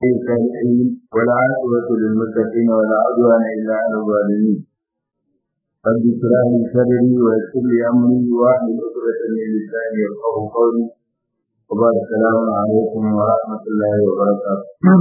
الصالحين ولا عاقبة للمتقين ولا عدوان إلا على الظالمين رب اشرح لي صدري ويسر لي أمري واحلل عقدة من لساني يفقهوا قولي وبعد السلام عليكم ورحمة الله وبركاته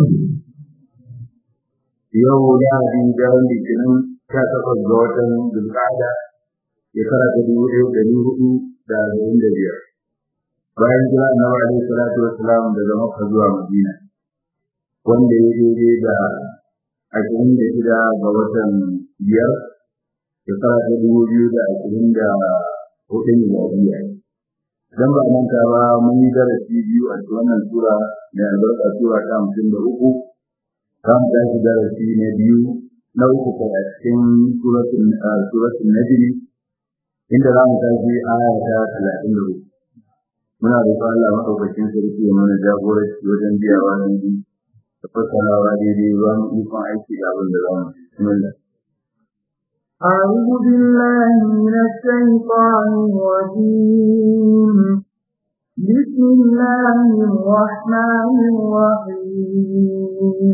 yau lahadi daren litinin sha takwas ga watan dulkada shekara ta dubu ɗaya da dubu hudu da arba'in da biyar bayan jira annabi alaihi salatu wassalam daga makka zuwa madina wanda ya daidai da ashirin da shida ga watan biyar shekara ta dubu biyu da ashirin da hudu miladiya idan ba manta ba mun yi darasi biyu a cikin wannan sura mai albarka sura ta hamsin da uku za mu tashi darasi na biyu na uku kai a cikin suratul najmi inda za mu tashi aya ta talatin da uku muna roƙon Allah maɗaukakin sarki ya mana jagoranci wajen biyawa daidai da fassarawa daidai ba mu ikon aiki da abin da za mu bismillah أعوذ بالله من الشيطان الرجيم بسم الله الرحمن الرحيم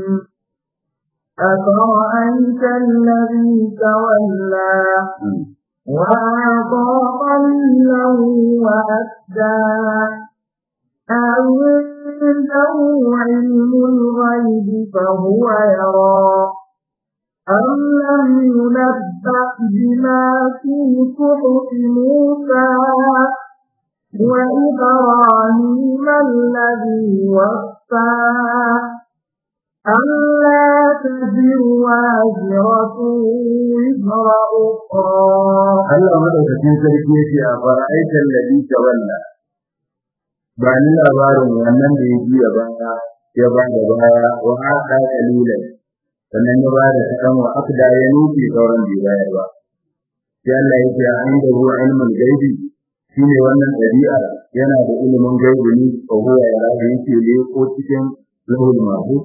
أفرأيت الذي تولى وأعطى قليلا وأكدى عنده علم الغيب فهو يرى أم لم ينبأ بما في صحف موسى وإبراهيم الذي وفى ألا تزر وازرة وزر أخرى Allah madaukakin sarki yake a fara'aitar ladhi tawalla ba ni labarin wannan da ya juya baya ya ba da baya wa hada kalilan sannan ya ba da kadan wa akda ya nufi sauran bai bayar ba sai Allah yake a inda ruwa ilmin gaibi shine wannan dabi'a yana da ilimin gaibi ne ko huwa ya rabu yake ne ko cikin lahul mahfuz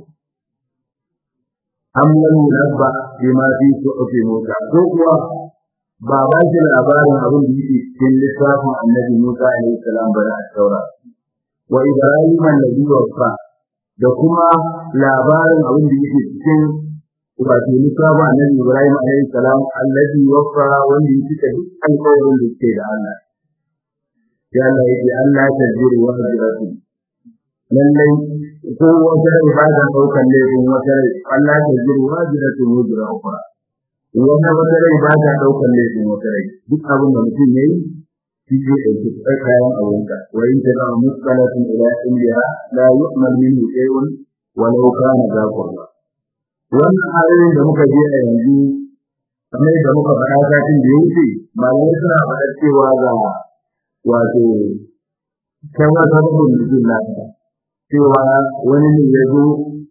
am lam yunabba bima fi suhufi Musa ko kuwa ba ba shi labarin abin da yake cikin littafin Annabi Musa alaihi salam bari a taura wa Ibrahim alladhi waffa da kuma labarin abin da yake cikin wato littafin Annabi Ibrahim alaihi salam alladhi waffa wanda yake da duk alƙawarin da yake da Allah ya Allah yake Allah ta jiri wa hajratu lallai ko wata rai ba ta ɗaukar laifin wata rai Allah ta jiri wa hajratu wajra ukhra wata wata rai ba ta ɗaukar laifin wata rai duk abin da mutum ya yi shi zai ɗauki kayan abinka wa in ta zama muskalatin ila indiya la yu'mal minhu shay'un walau kana za qurba wannan ayoyin da muka je a yanzu kamar da muka faɗa satin da ya wuce malamai suna faɗa cewa ga wato kawai sababin mutum lafiya cewa wani ne ya zo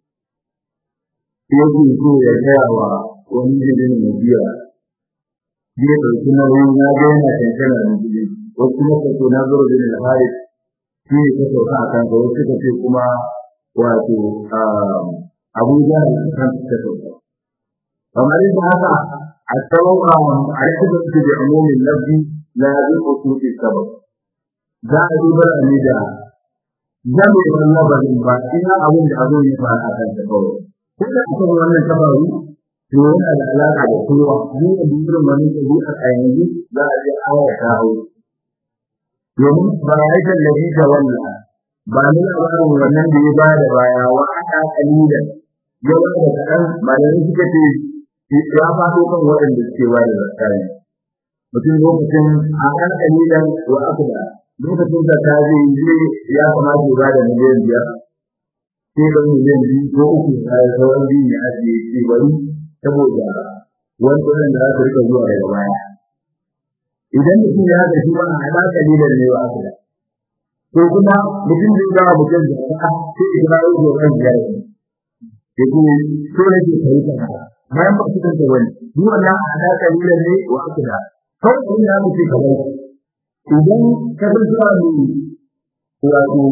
yake so ya gaya wa wani jirgin mai biya zai ɗauki nauyin ya ga yana kankana da jirgin wasu kuma kaso na zuru bin al-hari shi ne ka sauka a kanka wasu suka ce kuma wato abuja da kan suka sauka kamar yadda haka a tsawon a rikin su da umumin lafi na zai kusurci sabab za a dubar a ne da zame da labarin ba ina abin da abin ya fara a kan ta kawai ko da aka wannan tabaru to yana da alaka da kowa ni da dukkan wani dabi a yanzu za a ji aya ta hau domin ba ya yi tallafi da wannan ba ni labarin wannan da ya bada baya wa aka kalila ya wanda kaɗan malamai suka ce ya faɗo kan waɗanda suke ba da zakari mutum lokacin a kan kalilan wa aka da lokacin da ta zai yi ya kamata ya bada miliyan biyar sai da miliyan biyu ko uku a sauran biyu ne ake ce bari saboda wani ɗan da za su rika zuwa daga baya idan mutum ya ga shi wannan ala kalilan ne wa akala ko kuma mutum zai ga mutum da ka sai ya ga yau da ran biyar ne ke ko so ne ke kai ta bayan ba su kan ta wani ni wannan ala kalilan ne wa akala kawai kun da mutum kamar idan ka san zuwa ne wato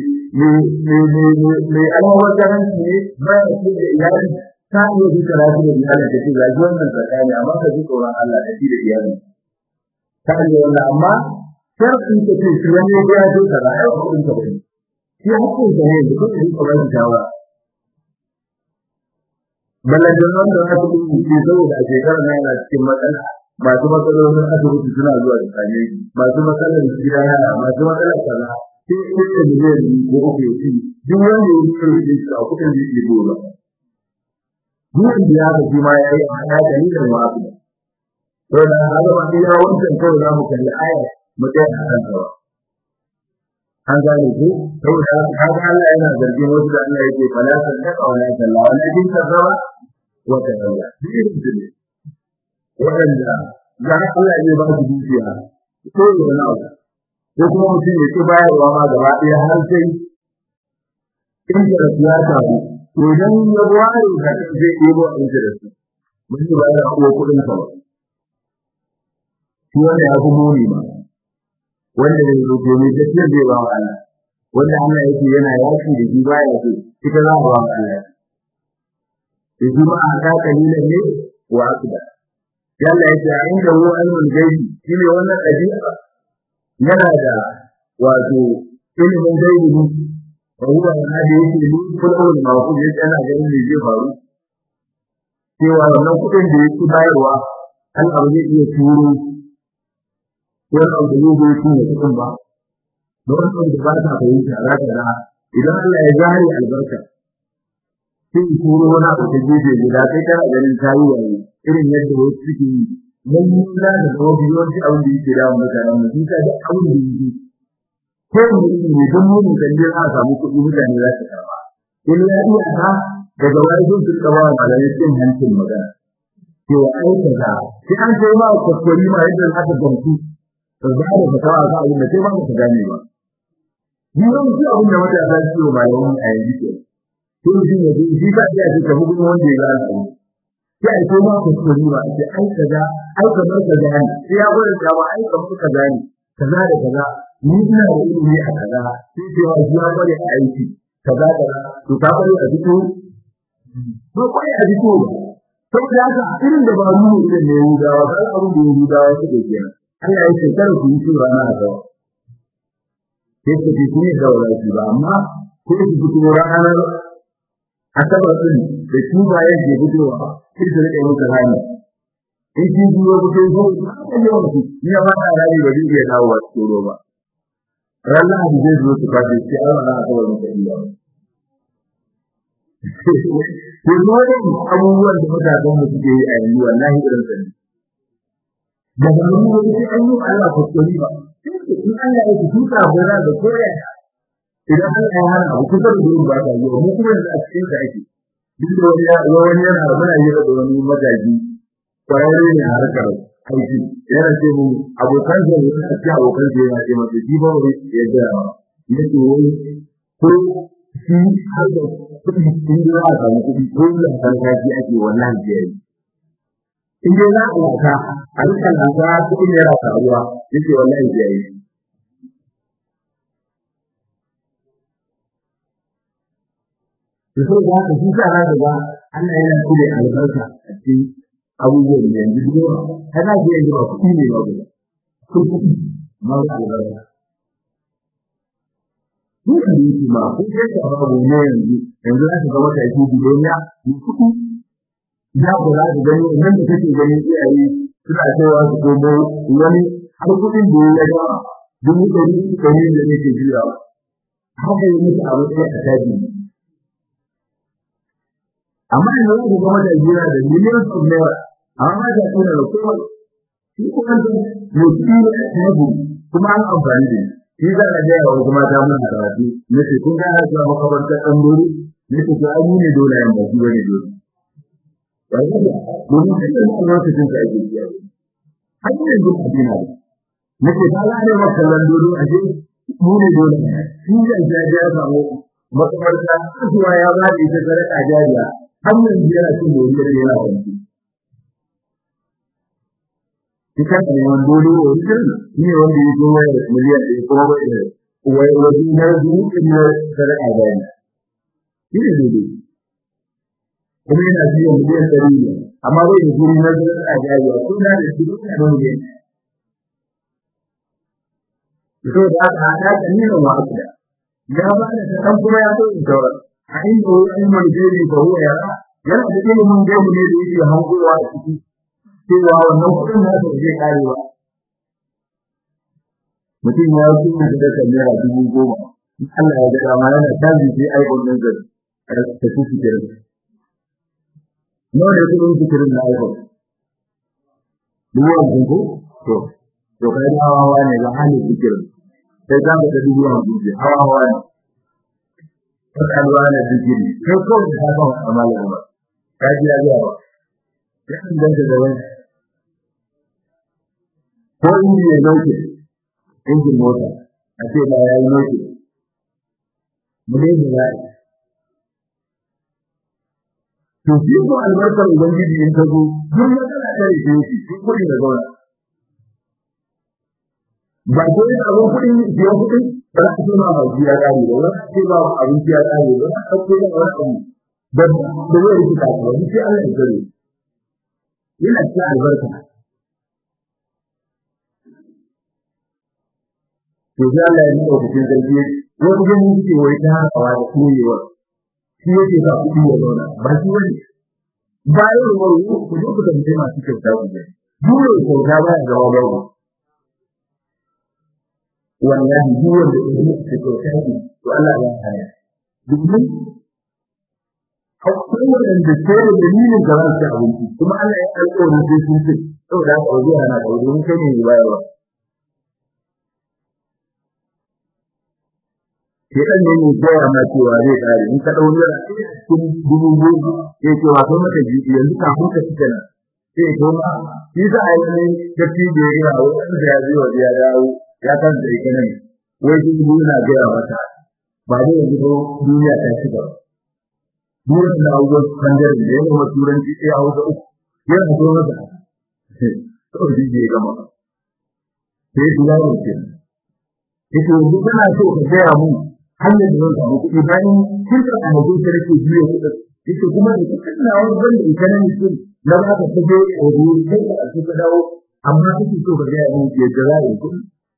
mai almawakaranci ne bayan su da iyali ta iya ji karatu da iyalin da ce ga ji wannan tsakani amma ka ji tsoron Allah da shi da iyalin ta hanyar wannan amma sharafin ta ce shi wani ya zo kaza ai ba kudin ka bane shi hakkin ka ne da kudin ka bane shawara ballan wanda aka yi ke saboda a shekarar nan yana cikin matsala masu matsalolin asibiti suna zuwa da kane masu matsalar gida yara masu matsalar kaza sai sai da miliyan biyu ko uku ya ci duk wanda ya yi kirki a kudin da yake gora duk da ya ga shi ma ya yi a hada da ni da wasu to da haka ba sai ya wancan kawai za mu kalli aya mu tsaya a kan kawai an gane ko saboda kaga Allah yana zargin wasu da Allah yake fala sadaka wala salla wala din kaza wa kaza din ne wanda za Allah ya ba su dukiya ko yana abu ko kuma mutum ya ci bayarwa ma gaba ɗaya har sai in da ya taru to idan ya ware da zai ɗebo interest mun yi bayar ko kuɗin sa ba shi wanda ya fi muni ba wanda zai zo domin tafiyar zai ba wa Allah wanda Allah yake yana yaki da shi baya so ita za ba wa Allah da shi ma a ta kalilan ne wa akida sai Allah yake a inda hu ilmul gaibi shine wannan ɗabi'a yana da wato ilimin gaibi ne wa huwa yana da yake ni kullu mawqul yake yana ganin me zai faru cewa wannan kuɗin da yake bayarwa Allah zai iya turo wani abu da zai shi ne cikin ba don wani da ba ta fahimta za ta ra idan Allah ya jari albarka sai turo wani abu da gefe guda sai kana ganin tayi waye irin yadda wasu suke yi mun yi da da wasu yawanci abin da yake da mutanen mu sun da abin da yake ko mutum ne don mun kan je a samu kuɗi mutane za su karba in ya iya ta daga wani sun suka ba malamai cin hancin magana cewa aika da sai an sai ma kwakwari ma yadda aka gamsu ba za da fatawa ga abin da sai ba ka gane ba ni ran shi abin da wata ta ce ba yawan a yanzu ke to shi ne shi ka iya ce ka bugun wanda ya ga sai ai ko ma ku tsori ba sai ai kaza ai kamar kaza ne sai ya gwada ta ba ai kamar kaza ne kaza da kaza ni ina da ilimi a kaza sai ce wa ya gwada a aiki kaza kaza to ka bari a fito ba kai a fito saboda haka irin da ba mu ne ne Yahudawa ba abin da Yahudawa suke kenan Allah ya ce kar ku yi shi rana a gawa sai ku ji ne da wani ba amma ko ku fito ranar asabar din da shi ba ya je fitowa sai da rike muka rani in kin ji wa fito ko ka yi wani ni ba ta rani ba zai iya dawo wa tsoro ba ranar da zai zo su kace sai Allah na asabar muka yi ba ko ne abubuwan da mutanen mu suke yi a yanzu wallahi irin sa ne da ganin wani sai an yi Allah ko kori ba in Allah ya ci tuka gora da koya idan Allah ya hana abu kusa da gurin ba ta yi mu kuma da a cikin sa ake duk da wani ya wani yana muna yi da wani magaji kwararre ne a harkar aiki yana ce mu abokan sa ne a cikin abokan sa yana ce masa shi ba wani ya ga yake wani ko shi har da kuɗi in da a samu kuɗi ko da san kaji ake wannan biyar in dai za a wata a rika lasa kuɗin yana faruwa yake wallahi ya yi da so da haka shi sa zaka ga Allah yana kule albarka a cikin abubuwan da yanzu yawa kana ji yanzu ba kuɗi ne ba ko kuɗi ma albarka Duk da yake ma ko sai ka babu ne yanzu yanzu za ka ga wata yake duniya ni kuɗi ya kula da gani nan da kake gani iyaye suna cewa su komo wani har kudin da ya ga dubu ɗari ɗari da yake jira haka yi musu abu sai a taji amma yanzu ku ga mata jira da miliyan su naira amma da kuna da kowa shi kuma da mutum a taji kuma an amfani da shi za a ga yawa kuma ta mun karatu nace kun ga haka makabartar ɗan dole nace ko an yi ne dole yan ba shi bane dole domin sai da lokacin da ake yi har yanzu a dina ne nake ba la ne makallan dodo a je mu ne dole shi da jaja ya samu makamarta zuwa ya ba da ita sadaka jariya har yanzu yana cin moriyar yana wanki Kita ne wani dodo wajen ne wanda ya zo wayar miliyan ɗaya kuma ba da wai wajen na zuwa ne sadaka jariya. Shi ne dodo. kuma yana biyan miliyan ɗari ne amma bai da guri na zuwa a jariya ko na da shi duka da miliyan so da aka haɗa da nuna wa aka da ya ba da ta ɗan kuma ya so in taura a inda wani ilmin jeri ba huwa ya ra yana da ilimin gaibu ne da yake hankowa a ciki cewa wannan kuɗin na da zai kare ba mutum ya yi kuma da daga naira dubu goma in Allah ya ga ma yana tazi sai aikon nan zai ta ci fikirin nawa ne kuɗin fikirin na aikon dubu hamsin ko to to kai da hawa ne ga halin fikirin sai za ka ga dubu hamsin ce hawa ne fasalwa na zikiri kai ko da ka ba amala ba ka ji ya ga ya danganta da wani ko inji ya nauke injin mota a ce ba ya yi nauke mu ne da ya to shi ko albarkar ubangiji in ka zo duk matsala ta rike shi duk kuɗi da zauna ba ko yin abin kuɗin biya kuɗin ba za ce ma ba ya ƙare ba ba ce ba abin ya ƙare ba ba ce ba wani abu da da zai rike ka ba sai Allah ya kare yana cikin albarka to sai Allah ya nuna cikin sarki wasu gani suke wai ta hakawa da koyewa shi yake sa kuɗi ya zauna ba shi wani bayan ruwan ku zo ku tambaye masu kyauta ku ne dole kyauta ba ya zama babu wallahi duk wanda ya yi da kyauta ne to Allah ya haya domin akwai wanda ke da dalilin da za su ci abinci kuma Allah ya alƙawarin sai sun ce saboda haka ba zai hana ka domin kai ne bayarwa Shekan ne mai koya ma cewa zai kare in ka ɗau naira cikin dubu goma ya ce wa kai maka jibi yanzu kafin ka fita nan sai ya koma shi za a yi ne tafi da ya gina wanda ya zai wa ya dawo ya kan da ita nan wai shi dubu na gaya mata ba zai yanzu ko duniya ta ci gaba duniya na abubuwan bangaren da ya gama turanci sai a hausa uku yana so masa kawai shi ya gama sai su yawo ke ita yanzu kana so ka gaya mun hanyar da zan samu kuɗi bayan kin ka a hajjin ka nake biyo kuɗin yake kuma da kuɗin na wani ban da ita nan mutum na ba ka kaje a wuri kai ka a ka dawo amma kake so ka gaya mun yadda za a yi kuɗi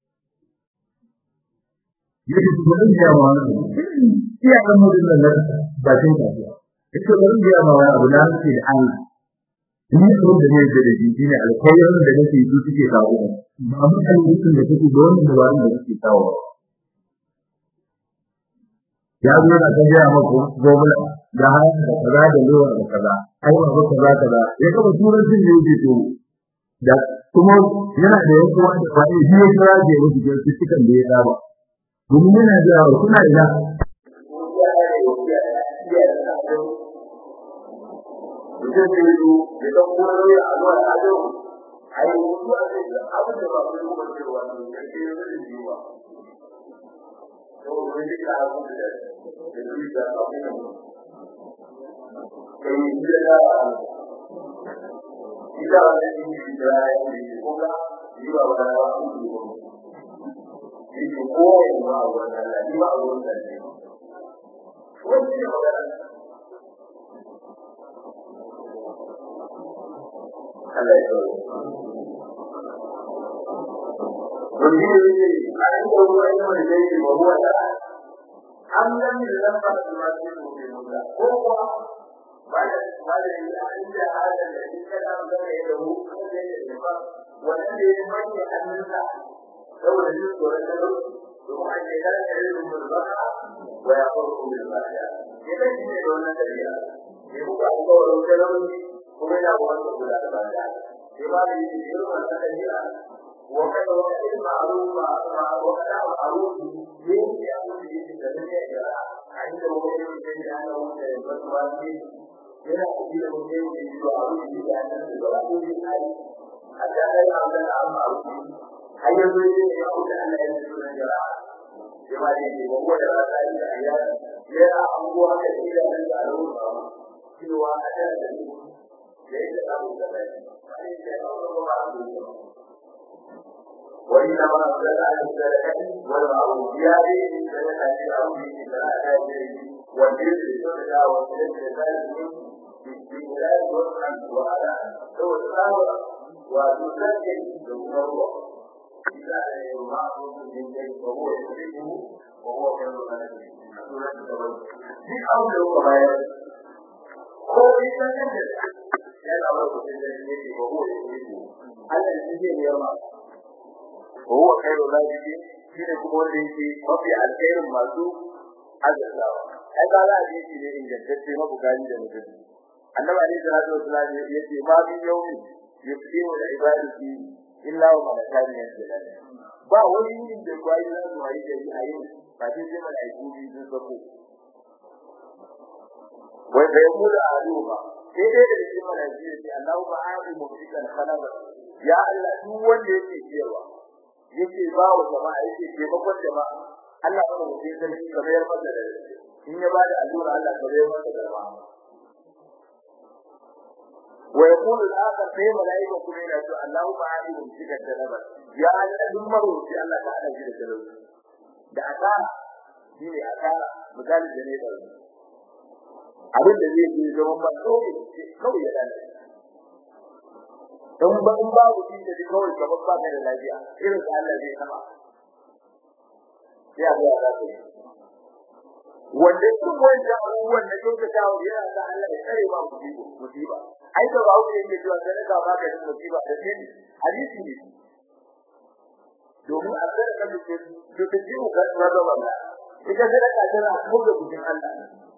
yake su bari ya ma wani iya kan mutum nan na bakin kasuwa yake bari ya ma wani abu na nake da Allah ni abin da nake da shi shine alkhairin da nake yi suke kawo ba mutane mutum da kake da wannan dabarun da kake kawo ya zo na ta gaya maka gobula da haya da kaza da lewa da kaza ai ba kaza kaza ya kaba turancin ne yake to da kuma yana da yanku wanda ba ne shi ya kira da wasu da su cikin da ya saba domin yana da yawa suna ina mutum da yi da ɗan kuma ya a zuwa a yau a yi wasu a zai abin da ba su yi kuma cewa ne da ke yi da yiwa saboda wani duka abin da da yi da abin da kai yi da da ita wanda yi yi da ya yi ko ka yi ba wani ba su yi ba yi ko kowa ba a wani da yi ba a wani da ne wani ne magana Allah ya kawo. Wani ne ne a yi da ruwa yi wani da yi ba ruwa da an gani da zan ba su ma su yi mutu ko kuwa ba da ba da yi a inda halin da shi kada an gane da mu an gane da ba wannan da ya manye hannunsa saboda jin tsoron talauci domin a shekara da yi rumar baka wa ya farko da ba ya ya kan shi ne da wannan tafiya ya muka alkawarin talauci kuma yana wanda kula da bada sai ba da yi irin wannan tafiya wa kada wa kada ma'ruf ma wa kada ma'ruf ne ya abin da yake da ne ya a inda wani ne da ya ga wanda ya bar ba ne yana kuɗi da mutum da yi wa abin da ya nan da ba ko ne ai a da ai an da an ma'ruf har yanzu ne ya wuce Allah ya yi sunan jara sai ba da yi ba ko da ta yi da ayya yana abubuwa da ila da al'umma cewa a da da ليس له ثبات وليس له معروف وإنما أنزل على الزلكة والمعروفيات من زلكة الأمر بثلاثة والجزء السنة والجزء الثالث بخلاف وسعا وعلى هو الأمر وتسجل بالمروة إذا معروف من شيء فهو يحبه وهو خير من سورة التوبة في أمر وغيره ko ita da yana ba ku da yake ba ko yake Allah shi ne ya ma ko huwa khairu rabbi shine kuma wanda yake mafi alkhairin masu azzawa ai ba za a ji shi ne ingantacce mabugani da mutum annabi alaihi salatu wasallam yace ma min yawmi yuqimu da ibadati illa wa malakani yanzilani ba wani yin da kwayi za su yi da a yau ba sai sai malaiku biyu sun sako wai bai mu da aluba sai dai da cikin malaiku ya ce Allahu ba'ali muftikan khalaba ya Allah duk wanda yake cewa yake ba wa jama'a yake taimakon jama'a Allah ba mu sai sarki kamar yar masa da in ya bada allura Allah kamar yar masa da ba wa yaqulu al-akhar sai malaika kuma yana cewa Allahu ba'ali muftikan khalaba ya Allah duk maroci Allah ta hada shi da talauci da asara shine asara misali da ne da abin da zai yi zama ba kawai kawai ya lalace don ba in babu shi da kawai gaban ba ka da lafiya irin da Allah zai sama ya ga da kai wanda duk wanda abubuwan da kuka ta wa yana da Allah ya kare ba musiba musiba ai da bawo ne yake cewa sai ka baka da musiba da sai hadisi ne domin a tsara kan duk duk jiwo ga rabu wannan ita sai ka tana buga bujin Allah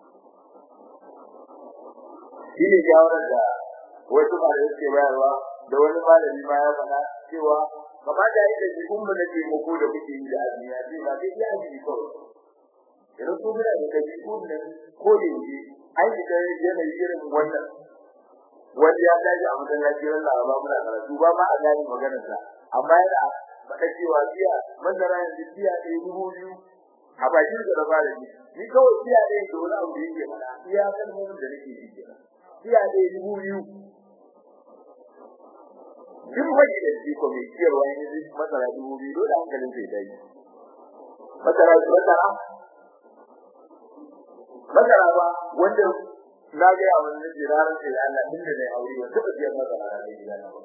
shi ne jawarar da wasu ba da yake bayarwa da wani malami ma ya faɗa cewa kama da yake da jikin mu nake muku da kuke yi da azumi ya ce ba sai ya ji kawai idan ku da da jikin nan ko da yake ai da yanayi irin wannan wanda ya dace a masallaci ran Laraba muna karatu ba ma a gani maganar sa amma yana faɗa cewa biya masara yanzu biya ɗaya dubu biyu a bakin da ba da ni kawai biya ɗaya da wani abu da yake faɗa iya kan mun da nake ji kenan biya ɗaya dubu biyu duk wani da shi ko mai ciyarwa ne zai masara dubu biyu dole hankalin sai dai masara masara masara ba wanda na ga yawan da ke ranar sai da Allah tun da dai aure ba duka biyar masara da ne gida na ba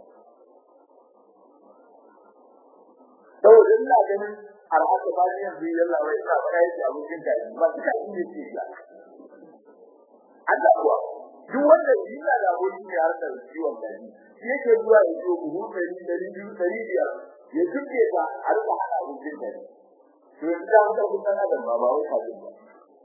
saboda ina ganin arhaka ba ne yanzu yalla wai ina ba yi abokin da ba duka inda ke ya Allah kuwa duk wanda yana da abokin ne har da ciwon daji yake zuwa ya zo buhu ɗari ɗari biyu ɗari biyar ya tuke ta a rika hana abincin da to yanzu da wata kusan adam ba ba wai kafin ba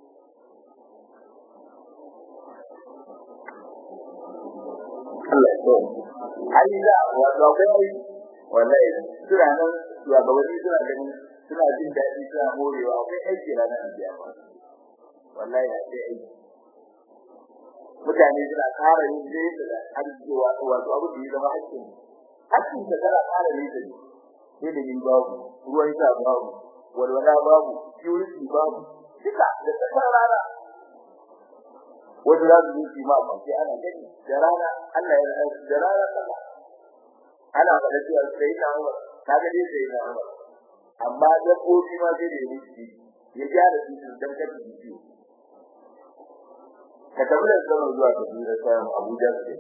Allah ya tsawo hali da wato akwai wallahi suna nan shugabanni suna ganin suna jin daɗi suna morewa akwai aiki ranar biya wallahi akwai aiki mutane suna ƙara yin zai da arziki wato abu da ya zama hakkin hakkin da tana ƙara yin da ne da yin babu ruwan sha babu walwala babu purity babu duka da tsakar rana wanda za su yi ma ba sai ana gani da rana Allah ya da rana kana ana faɗa cewa sai na Umar kaga dai sai na Umar amma da kofi ma sai da yi ya gyara su dan kada su ciwo ka tafi da zama zuwa ka tsira sayan Abuja ce.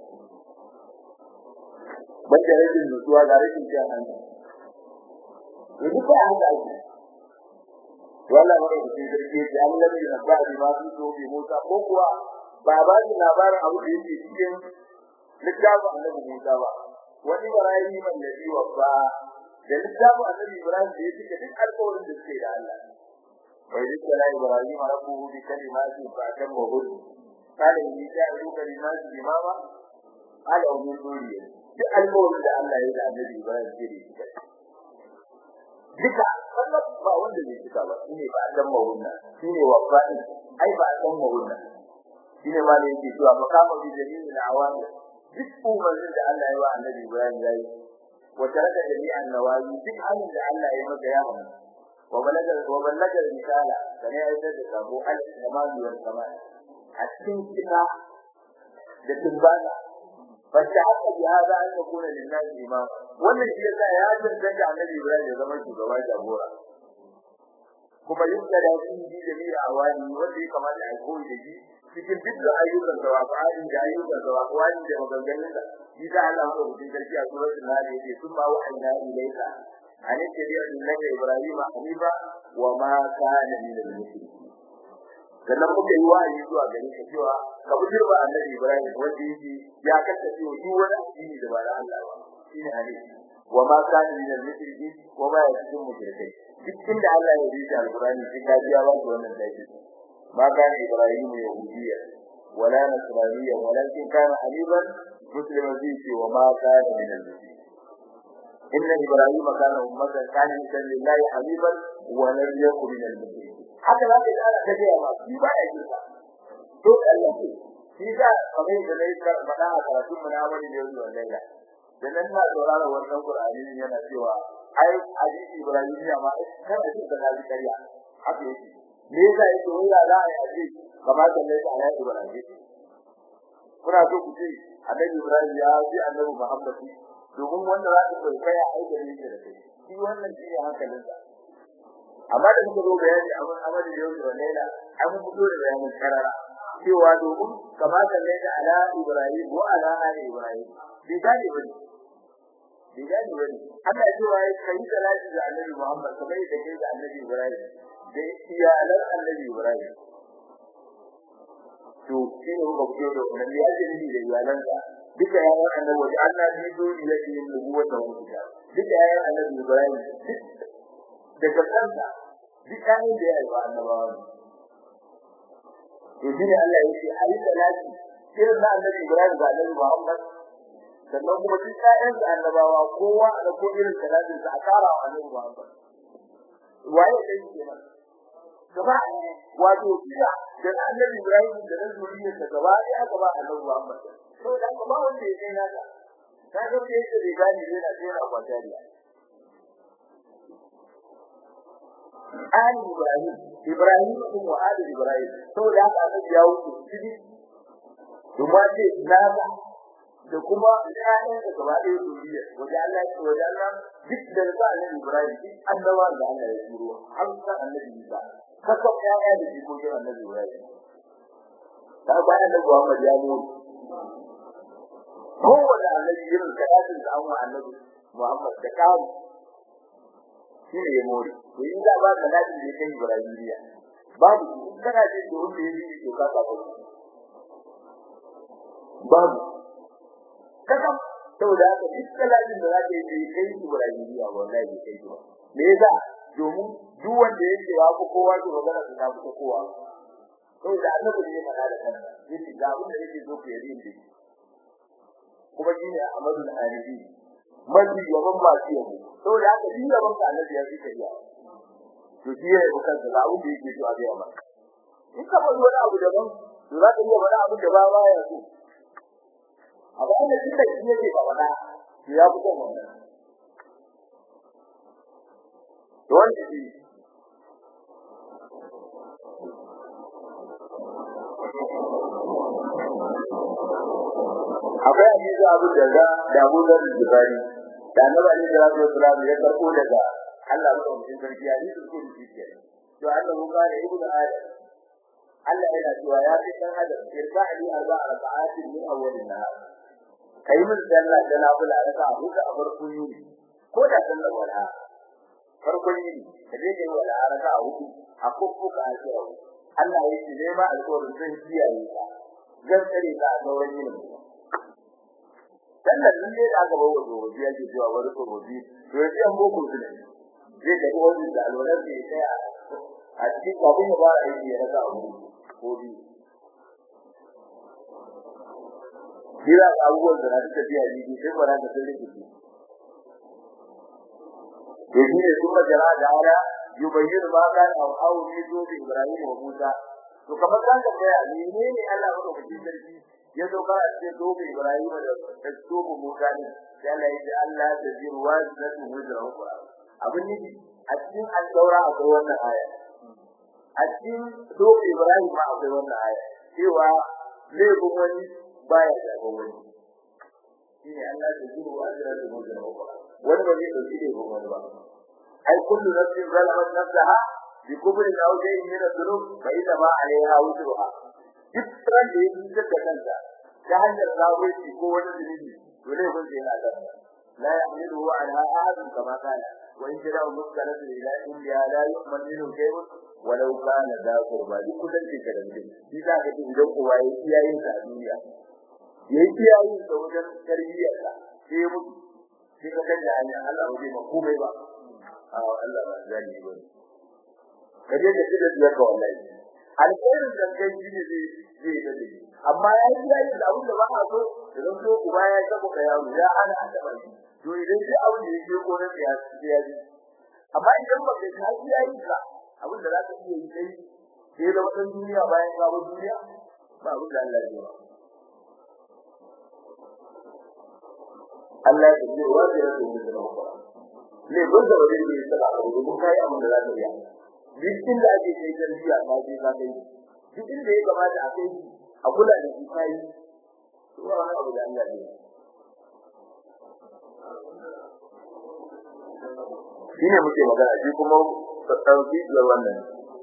Banda rashin nutsuwa ga rashin kyan hanci. Yanzu ba a haka ake. Wala mara da cikin sarki ce an lalle na ba da ma su so bi Musa ko kuwa ba ba shi labarin abu da yake cikin littafin Annabi Musa ba. Wani barayi man da biwa ba da littafin Annabi Ibrahim da ya cika duk alƙawarin da suke da Allah. وإذ ابتلى إبراهيم ربه بكلمات فأتمهن قال إني جاعلك للناس إماما قال ومن ذريتي duk alƙawarin da Allah ya yi da Annabi Ibrahim jiri duka wannan ba wanda zai cika ba shine ba dan mawunna shine wafani ai ba dan mawunna shine ma ne yake cewa makama bi jami'i al-awamir duk umarnin da Allah ya wa Annabi Ibrahim yayi wa taraka jami'an nawayi duk hannun da Allah ya maka ya hana وبلغ وبلغ الرسالة كان يعتد أبو الكمال والكمال حتى كتا لتنبانا فاستحق بهذا أن يكون للناس إمام wannan shi yasa ya tantance annabi Ibrahim ya zama shugaba jagora kuma yin da shi ji da mira awani wanda ya kamata a koyi da shi cikin dukkan ayyukan da wa'adi da ayyukan da wa'adi da maganganun da shi da Allah ya rubuta sarki a suratul nahl yake sun ba wa'ina ilayka an tabi'a millata ibrahim hanifa wa ma kana min al-mushrikeen sannan muka yi wa'azi zuwa gare ka cewa ka bi girba annabi Ibrahim wanda yake ya kasance wa duk wani addini da ba da Allah ba shine ali wa ma kana min al-mushriki wa ma yakun mushrikai duk inda Allah ya rubuta alqur'ani sai ka biya ba wannan dai ma kana Ibrahim yahudiyya wala nasraniyya walakin kana haniban musliman fi wa ma kana min al-mushriki إن إبراهيم كان أمة كان لله حبيبا ولم يكن من المشركين haka za ka yi ana tafiya ba shi ba ya jirka to Allah ce shi da kamar da nayi faɗa a karatun mu na wani da yau wannan da da nan na saurara wannan Qur'ani yana cewa ai hadisi Ibrahim ya ma kan da shi da kariya haka yake me yasa yake wanda za a yi aje kamar da nayi ala Ibrahim kuna so ku ce annabi Ibrahim ya ji annabi Muhammad domin wanda za ka kai ya aika ne da kai shi wannan shi ne hankalinsa amma da muka zo bayani a mun amali da yau da laila an fito da bayanin karara cewa domin kamata ne da ala ibrahim wa ala ali ibrahim bi gani bane bi gani bane Allah ya ce kai salati da annabi Muhammad kamar da kai da annabi ibrahim da iyalan annabi ibrahim to shi ne muka fito da wannan ya ce ni da iyalansa duka yayan annabi wa Allah bi dole yake yin nubuwata wa kitab duka yayan annabi ibrahim daga kansa duk kayan da ya yi wa annabawa to shi ne Allah ya ce a yi salati irin na annabi Ibrahim da annabi Muhammad sannan kuma duk kayan da annabawa kowa da ko irin salatin sa a kara wa annabi Muhammad waye da yake nan gaba wato kira da annabi Ibrahim da na zuriyar sa gaba ya gaba annabi Muhammad to dan ba wanda ya kai naka ka ga yadda bai gani yana tsira a kwatariya Ali Ibrahim Ibrahim kuma wa Ali Ibrahim saboda haka annabi ya wuce cikin kuma ce nasa da kuma ƴaƴan da gaba ɗaya duniya wajen Allah ya wajen Allah duk da ba annabi Ibrahim duk annabawa da Allah ya turo har san annabi Isa kaka ƴaƴa da jikokin annabi Ibrahim ta bayan da Muhammad ya mu kowane annabi irin kaɗatin da an wa annabi Muhammad da kawo shi ne ya more to in za ba ka ladin da kai Ibrahimiya babu in kana ce to wanda ya yi to ka ka babu kaga saboda haka duk ladin da zaka yi kai Ibrahimiya wallahi bai kai ba me yasa domin duk wanda yake ya fi kowa ke magana da ta fi kowa saboda annabi ne mana da kansa yace ga abin da yake so ku yi din kuma shine Ahmadu al-Arifi mafi yawan masu yabo saboda haka shi yaban ka annabi ya fi kariya to shi ya yi kansa da abin da yake so a ga ba in ka bar wani abu daban to za ka iya wani abu da ba ba ya so amma da shi da shi yake ba wada to ya fi son wannan to wanda shi akwai hadisi abu da da da Abu Dharr Bukhari da Annabi Ali da Rasul sallallahu ya karbo daga Allah madaukakin sarki hadisi ko da shi to Allah mu kare ibnu Adam Allah yana cewa ya fi dan Adam irka ali arba raka'atin min awwalin nahar kai mun sallah da nafila raka'a huɗu a farkon yini ko da sallar wala farkon yini da dai kai wala raka'a huɗu a kokkuka a cewa Allah ya ce dai ba alƙawarin zai kiyaye ka zan tsare ka a sauran yini sannan din ne aka bawa gobe ya ce cewa wani gobe to ya ce boko su ne zai ga wani da alwalar da ya kai a cikin kafin ya fara aiki ya rasa abu ko bi kira abubuwan da na suka biya ni sai ba na da sun rike su to shi ne kuma jara da ala yubayyin ma kan au au ne zo da Ibrahim wa Musa to kamar kan da ya ne ne Allah ya rubuta sarki ya zo ka ce dobe Ibrahim da da dobe Musa ne sai Allah ya ce Allah da jiru wazatu wajra ukra abin ne a cikin al-Taura akwai wannan aya a cikin dobe Ibrahim ma akwai wannan aya cewa laifin wani baya da wani shine Allah da jiru wazatu wajra ukra wani ba zai dauki laifin wani ba ai kullu nafsin zalamat nafsaha bi kubri aw shay'in min adh-dhunub fa idha ma 'alayha wuzruha duk ran da yake da kanta ta hanyar zawaici ko wani zunubi to ne kun sai na da la ya'milu wa ala ahad kama kana wa in jara mutkalatu ila inda la yu'minu shay'un walau kana da qurba duk kusanci ka da mutum shi za ka ji idan uwa ya iyayen sa a duniya ya yi iyayen sa wajen tarbiyyar sa sai ya mutu sai ka kalla hanyar Allah ba zai ma komai ba a Allah ba zai yi ba ka je ka ci da biyar ka wallahi alkhairin da kai shi ne zai zai da shi amma ya yi iyayen da abin da ba a so da zan so uba ya saba ka yaro ya hana a taɓa shi to idan sai abin da yake ko na ya ya ji amma idan ba kai ka yi yayin ka abin da za ka iya yi kai sai da wannan duniya bayan ka bar duniya ba abin da Allah ya yi Allah ya ce wa da yake da rawa ne ko da wani ne ya saba ko mun kai abin da za ka yi dukkan da ake kai tarbiya ka je ka kai dukkan da ya kamata a kai a kula da shi kai to wani abu da Allah ya yi shine muke magana shi kuma sauki da wannan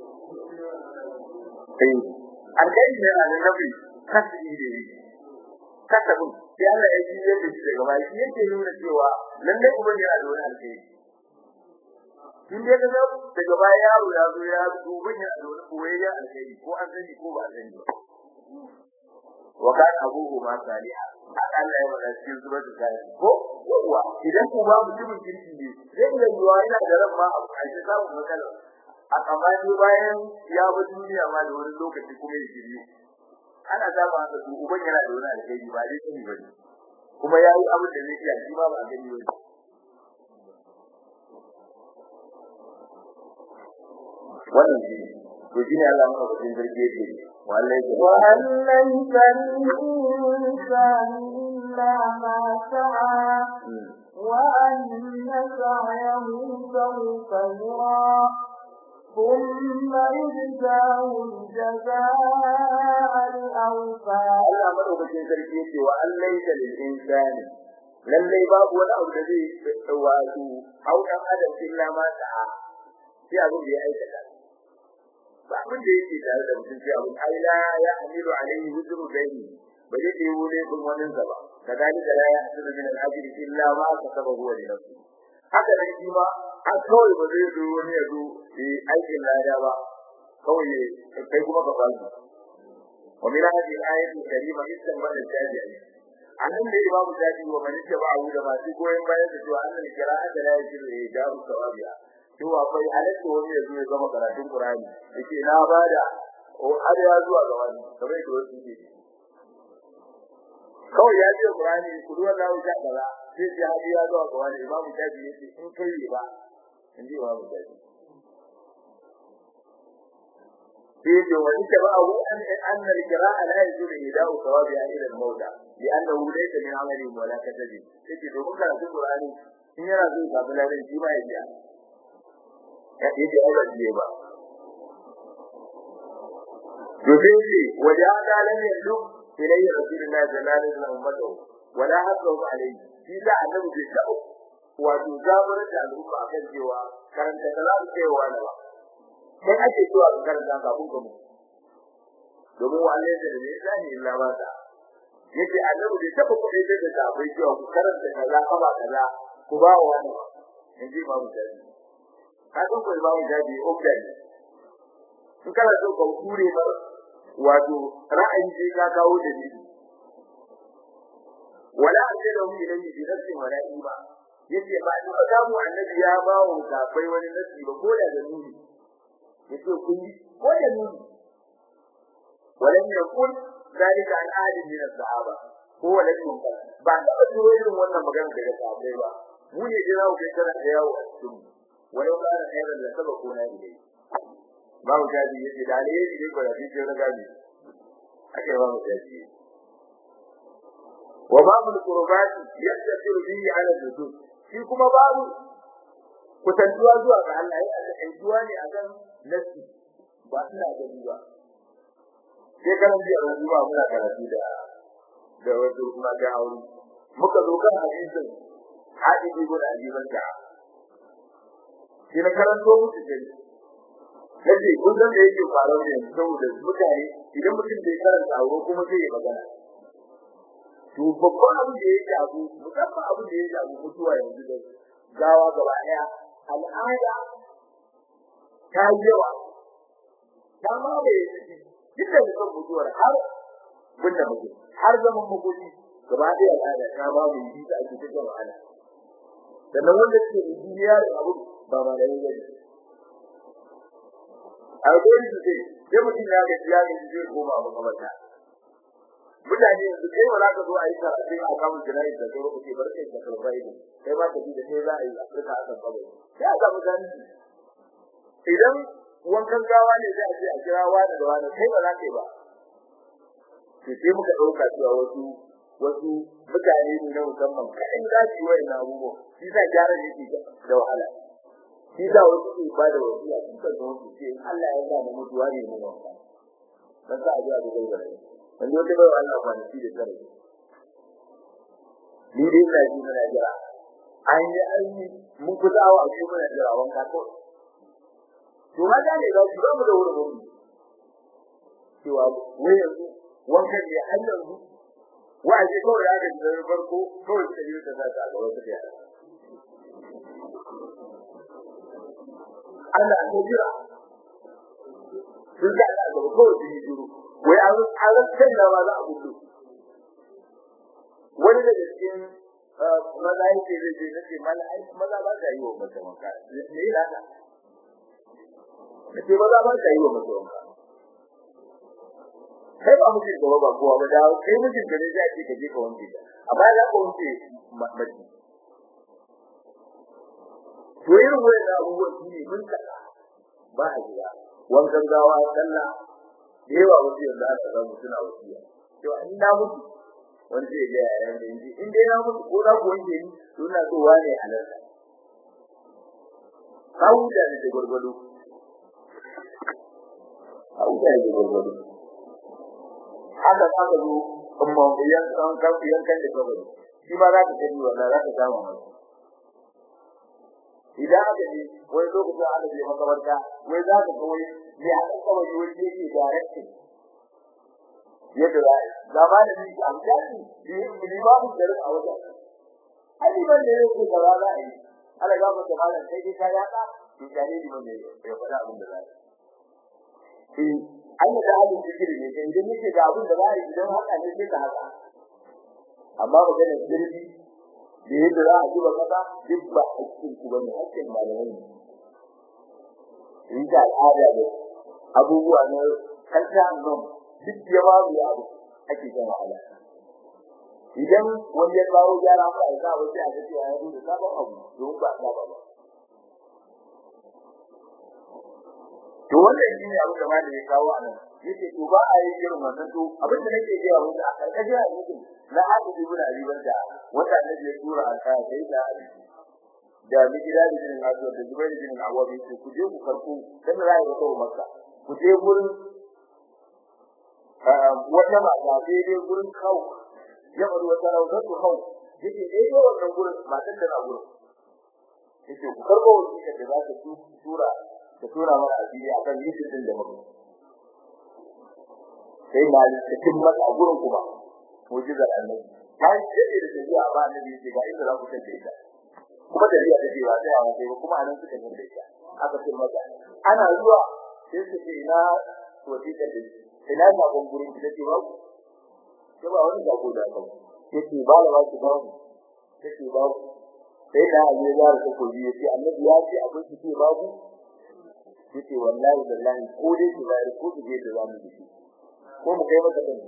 sai alkai ne a nabi kashi ne kasabu sai Allah ya ji yadda shi daga bai shi yake nuna cewa lalle kuma ne a da wani alkai kin da ga daga baya yaro ya zo ya dubi ne a da wani koyayya alkai ko an sani ko ba sani ba wa kan abuhu ma saliha haka Allah ya faɗa cikin suratul kahf ko yawa idan ku ba mutumin kirki ne zai iya yiwa yana da ran ma a cikin samun matsala a kamani bayan ya bi duniya ma da wani lokaci kuma ya shirye ana saba haka su uban yana da wani alheri ba dai sani bane kuma ya yi abin da zai iya shi ma ba a gani bane wannan shi to shine Allah maka cikin zargi yake وأن ليس للإنسان إلا ما سعى وأن سعيه سوف يرى ثم يجزاه الجزاء الأوفى Allah madaukakin sarki yake wa an laisa lil insani lallai babu wani abu da zai wato au dan adam illa ma sa'a sai abin da ya aikata ba abin da yake tare da mutum sai abin ai la ya amilu alaihi wuzru bayni ba zai yi wule kun wani sa ba kadalika la ya hasibu min al-ajri illa ma kasaba huwa li nafsi haka nan shi ma an kawai ba zai zo wani ya zo yi aikin lada ba kawai kai kuma ka fasu wa min hadhihi al-ayati al-karima istanbal al-tabi'i annan da imamu tabi'i wa man tabi'ahu da masu goyen bayan da cewa annal qira'ata la yajibu ijabu sawabiha cewa akwai halatta wani ya zo ya zama karatun Qur'ani yake na bada o har ya zuwa ga wani kamar yadda wasu ke kawai ya ce Qur'ani ku duwa da wuta kaza sai ya hadi ya zuwa ga wani imamu tabi yace in kai ba in ji imamu tabi sai ya wani ta ba abu an an al-qira'a la yajuzu ida'u thawabi ila al-mawda li'annahu laysa min 'amali wa la katabi sai domin karatun Qur'ani in yana zuwa ga bilalin shi ma ya biya ya yi aure ne ba domin shi waje aka lam yallu ilayhi rasulullahi sallallahu alaihi wasallam ummatu wala hasu alaihi shi da annabi bai tabo wato zaburar da al'umma akan cewa karanta kaza ku cewa na ba sai ake cewa ka karanta kafin ka mutu domin wallahi da ne zani illa ba ta yace annabi bai tabo kuɗi da ta bai cewa ku karanta kaza kaba kaza ku ba wa wani in ji babu dadi ka san ko babu dadi obdan in kana so ka kure ba wato ra'ayi sai ka kawo da ni wala ajadu ilayhi bi nafsi wala iba yace ba ni ba samu annabi ya ba wa sabai wani nasi ba ko da da nuni yace kun yi ko da nuni walam yakun zalika an ahadin min as-sahaba ko walam yakun ba da ba irin wannan magana daga sahabbai ba mu ne jira ku kai kana yawo a cikin walau kana khairan la sabaku na ilai babu jadi yace da ne ne ko da shi da gadi ake babu jadi wa babu qurbat yastasiru bihi ala nujum shi kuma babu kusantuwa zuwa ga Allah ya aka aijuwa ne akan nasi ba ina gani ba sai kan ji a ruwa muna karatu da da wasu kuma da aure muka zo kan hadisin hadisi guda ajiban da shi na karanto musu dai yace kun san da yake faruwa ne saboda mutane idan mutum bai karanta aure kuma zai yi magana to babban abin da yake abu musamman abin da yake abu mutuwa yanzu da gawa gaba daya al'ada ta yi yawa ta ma bai duk da mutum mutuwar har bunda mutum har zaman makoki gaba da al'ada ta ba mu yi da ake cikin wahala sannan wanda ke da duniya da abu ba ba da yayi a gurin su ce sai mutum ya ga ya ga zai koma abu kamar ta mutane yanzu kai wala ka zo a yi karatu a kamun jira'i da kai kuke barkai da kalbai kai ba ka ji da sai za a yi afirka a kan kawai sai a samu gani idan wankan gawa ne sai a ce a kira wani da wani kai ba za ka yi ba to sai muka ɗauka cewa wasu wasu mutane ne na musamman kaɗan za su yi wa ina abubuwa shi sa gyara yake da wahala shi sa wasu ke ba da wasiya sun kan da wasu ce Allah ya sa da mutuwa ne mu wanka dan sa a ji a dubai da rai wanda wata bai Allah kwanaki da tare ni dai ina ji muna jira an yi an yi mun kusa awa a cikin muna jira wanka ko to ma da ne ga shi ba mu da wurin wurin cewa wai yanzu wankan ne har yanzu wa'azi kawai ya gaji da farko kawai ta yi ta zata ga wata da Allah ya jira sun ga da gaba kawai su yi juru wai an an san da ba za a gudu wani daga cikin maza yake zai je nace mala ai maza ba ka yi wa mace wanka ne da ka nace maza ba ka yi wa mace wanka kai ba mutum gaba ba kowa ba da kai mutum gare za ki kaje ka wanke ta amma za ka wanke mace to irin wannan abubuwan shi ne mun kaka ba a gida wankan gawa sallah da yawa wasu yanzu aka samu suna wasiya to in na mutu wani zai ga yayan da yanzu in dai na mutu ko za ku wanke ni to ina so wane halarta kawo da da gwargwado kawo da da gwargwado haka za ka zo amma yan kan kan yan kan da kabari shi ma za ka gani wannan za ka samu mai idan aka ji wani lokacin aka je makabarta wai za ka ga wai me aka kabari wani yake directing yadda za a yi zama da ni a mutane limamu da a wajen ai liman da yake da za a yi ala ga mata malam sai dai ka yaka to gare liman da ya faɗa abin da za a yi an da halin zikiri ne sai idan yake ga abin da za a yi idan haka ne sai ka haka amma maganar zirgi da yadda za a zuba kasa duk ba hakkin ku bane hakkin malamai ne in da al'ada da abubuwa na kanta nan duk ya ba mu abu ake kan wahala idan wani ya kawo gyara ba a sa wace a ga cewa ya zo da sabon abu don ba ba ba to wannan shine abu da malami ya kawo anan yace to ba a yi irin wannan to abin da nake gaya muku a karkashin hadisin na hadisi ibn abi barda wanda annabi ya tura an kai sai da da mijira da jinin azu da zubair bin awwab yace ku je ku karku dan rai da kawo makka ku je gurin wata mata daidai gurin kawo ya bari wata rawar ku kawo yake daidai wannan gurin matan da na gurin yake ku karbo wasiƙar da za ta tura ta tura mana asiri akan yishin din da muke sai na cikin mata a gurin kuma mujizar annabi kai sai da tafiya ba annabi sai ga inda za ku tafi ita kuma da riya take ba sai a sai kuma anan suka yi da ita aka ce mata ana zuwa sai su ce ina wasiƙar da ina sakon gurin da take ba ku sai ba wani sako da aka yake ba la ba ki ba ku yake ba ku sai da aje ya da ko ji yace annabi ya ce abin ki ce ba ku yace wallahi wallahi ko dai ki bayar ko ki je da zamu yi ko mu kai maka din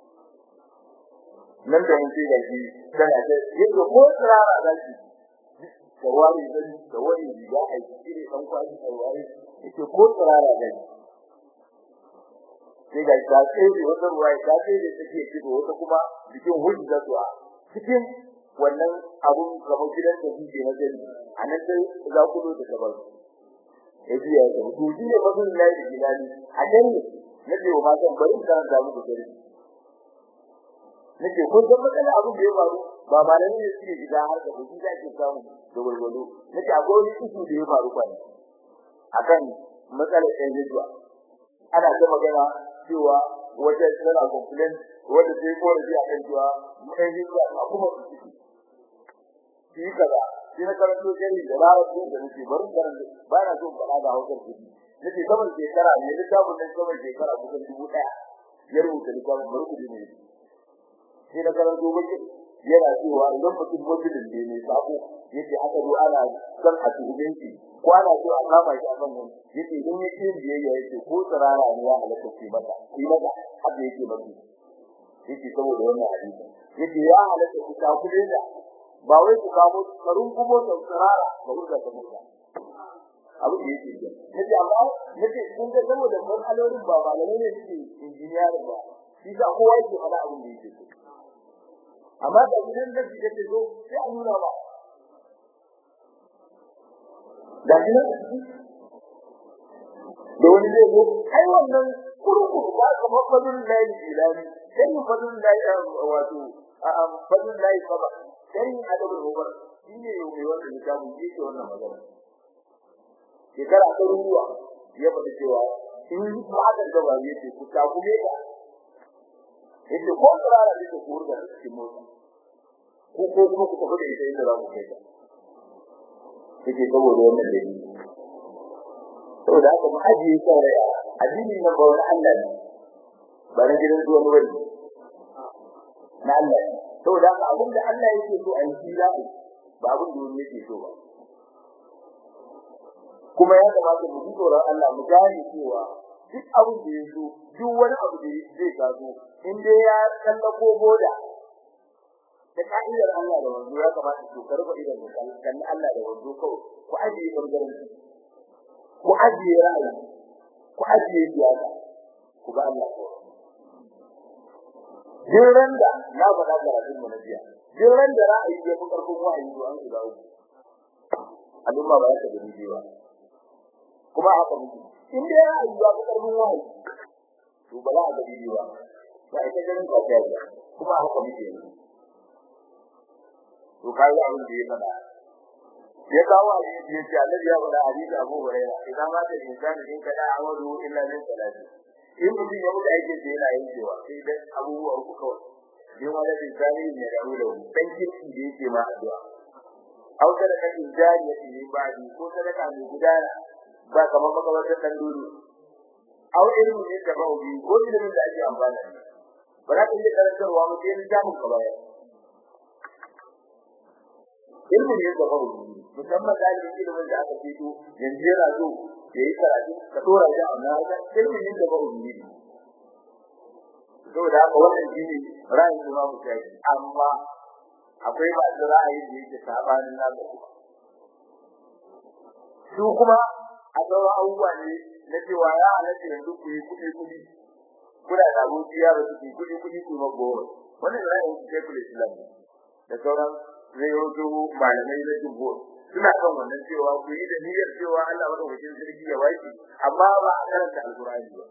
nan da mun ce da shi kana da yake ko tsara da shi da wani da da wani riga ai shi ne dan kwaji da wani yake ko tsara da shi sai ga ta ce wata ruwa ta ce da take fito wata kuma cikin hujja zuwa cikin wannan abun gaba gidan da yake na gani anan sai za ku zo da gaban yaji ya ga to shi ne bazin lai da gidani a nan ne nake wa matan bari ka da muku gari nake ko da matsala abun da ya faru ba malami ne suke gida har da kuɗi da ke samu da walwalo nake akwai wani issue da ya faru kwani akan matsalar ɗan jijuwa ana ta magana cewa wata tana complain wanda sai ko da a kan cewa ɗan jijuwa a kuma su ciki shi kaza shi na karanto jari da larabci da nake bari karanta ba na so faɗa da hausar kuɗi nake saman shekara ne littafin nan saman shekara kusan dubu ɗaya ya rubuta littafin barkudu ne sai na karanto bakin yana cewa idan mutum mutum ne mai sako yake aka zo ana san a cikin shi ko ana so a kama shi a kan nan yake idan ya kin biyayya yake ko tsarara ne ya halatta shi mata shi mata haka yake maki yake saboda wannan hadisi yake ya halatta ku ta kule da ba wai ku kamo karun kubo da tsarara ba ku da mutum abu da yake yi nake amma nake kun ga saboda matsalolin ba ba ne suke injiniyar ba shi da kowa yake faɗa abin da yake amma da idan da kike ce zo sai a nuna ba da kina da wani zai zo kai wannan kurkuru ba ka mafadun layi ilani sai mu fadun layi wato a fadun layi saba sai adabul mubar shine mai wannan littafin yake wannan magana shekara ta ruwa ya faɗi cewa in ba aka gaba yake ku ta kuma ka yace ko tsara da ku kurga cikin motsi ko ko kuma ku tafi da ita inda za ku kai ta yake saboda wannan dai saboda haka mu ajiye sauraya addini na ba wani Allah ne ba na gidan zuwa ne bane na Allah ne saboda haka abin da Allah yake so a yi shi za ba abin da wani yake so ba kuma ya kamata mu ji tsoron Allah mu gane cewa duk abin da ya zo duk wani abu da zai taso in dai ya tsallako boda da ka'idar Allah da wanzu ya kamata ku karba idan mu kan Allah da wanzu kawai ku ajiye bangaren ku ajiye ra'ayi ku ajiye siyasa ku ga Allah kawai jiran da na faɗa da rabin mu na jiya jiran da ra'ayi ya fi karfin wa'ayi to an shiga uku al'umma ba ta gani ba kuma haka muke in dai ra'ayi ya fi karfin wa'ayi to ba za a gani ba ba ita ganin ka ta kuma haka muke yanzu to kai abin da ya fada ya kawo hadisi ya ce Allah ya fada hadisi Abu Hurairah idan ma da insani in kada amadu illa min salati in mutum ya mutu aikin da yana yin cewa sai dan abubuwa uku kawai yin wani insani ne da ruwa dan kirki da yake ma addu'a au da kan insani ya ce ba ni ko sadaka mai gudana ba kamar makabartar dan dole au ilmu ne da baudi ko ilimin da ake amfana da ba za ka yi karantarwa mu sai littafin ka bayar ilmin yadda ba mu musamman dalibin ilimin da aka fito yanzu yana so ya yi karatu ka dora shi a wannan haka ilmin yadda ba mu yi saboda haka wannan shi ne ra'ayin da mu kai amma akwai masu ra'ayin da yake sabanin naka su kuma a sauran abubuwa ne na cewa ya halatta yanzu ku yi kuɗi kuɗi kuna da abokiya ba su yi kuɗi kuɗi ku magowar wannan ra'ayin su kai kula islam da sauran zai wato malamai na jumhur suna kan wannan cewa ku yi da niyyar cewa Allah madaukakin sarki ya waki amma ba a karanta alqur'ani ba